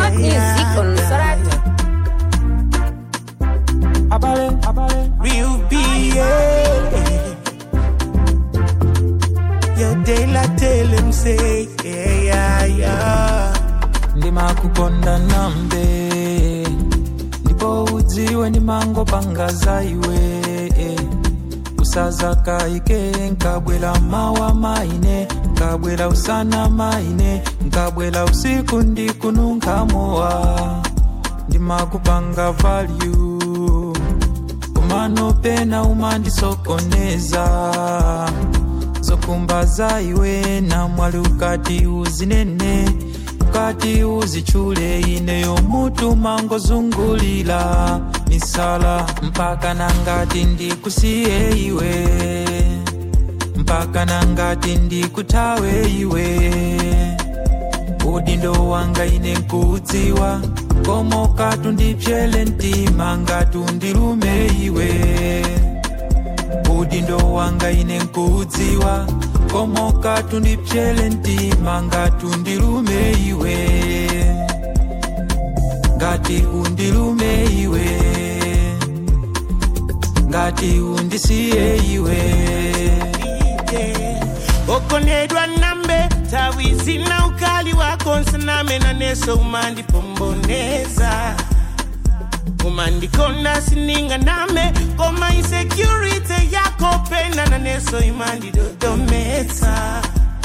Download music on Soratu. Abale, abale. Real B, yeah. Yo, they like tell him say, yeah, yeah, yeah. ndimakukonda nambe ndipo udziwe ndimangopanga za iwe usaza kaike nkabwela mawa maine nkabwela usana maine nkabwela usiku ndikununkamowa ndimakupanga value kumano pena umandisokoneza zokumba za iwe na mwali ukati uzinene ukati uzichule ineyo mutu mangozungulila misala mpaka nangati ndikusiye iwe mpaka nangati ndikutawe iwe udindo wanga ine nkudziwa komo katundipyele ntima ngatundilume iwe udindo wanga ine nkudziwa komo katundipyele ntima ngatundilume iwe ngati undilume iwe ngati undisiye iwe yeah. okonedwa nambe tawizi na ukali wako nsaname na neso umandipomboneza umandikonda sininga name koma insecurity yako pena na neso imandidodomeza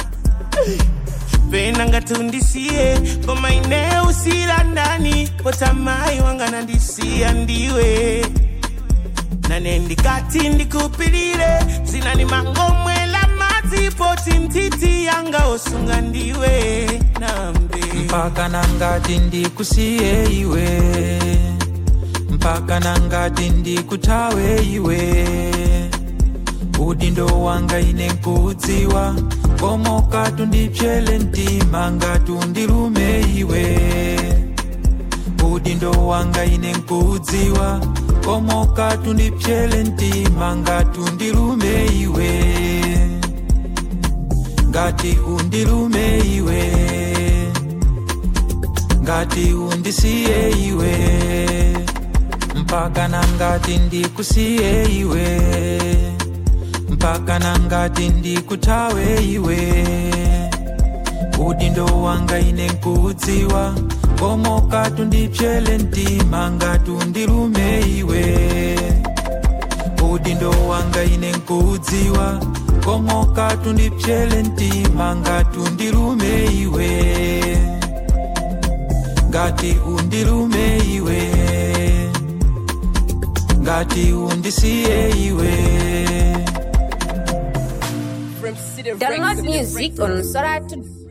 pena ngatundisiye koma ine usira ndani potamai wanga nandisiya ndiwe nane ndikati ndikupilire zinani mangomwela madzi poti ntiti yanga osunga ndiwe nambe mpaka nangati ndikusiye iwe mpaka nangati ndikutawe iwe udindo wanga ine nkudziwa komo katundipyele ntima ngatundilume iwe udindo wanga ine nkudziwa komo katundipyele ntima ngatundilume iwe ngati undilume iwe ngati undisiye iwe mpaka nangati ndikusiye iwe mpaka nangati ndikutawe iwe udindo wanga ine nkudziwa komo katundipyele ntima ngatundilume iwe udindo wanga ine nkudziwa komo katundipyele ntima ngatundilume iwe ngati undilume iwe ngati undisiye iwe Download music on Soratu.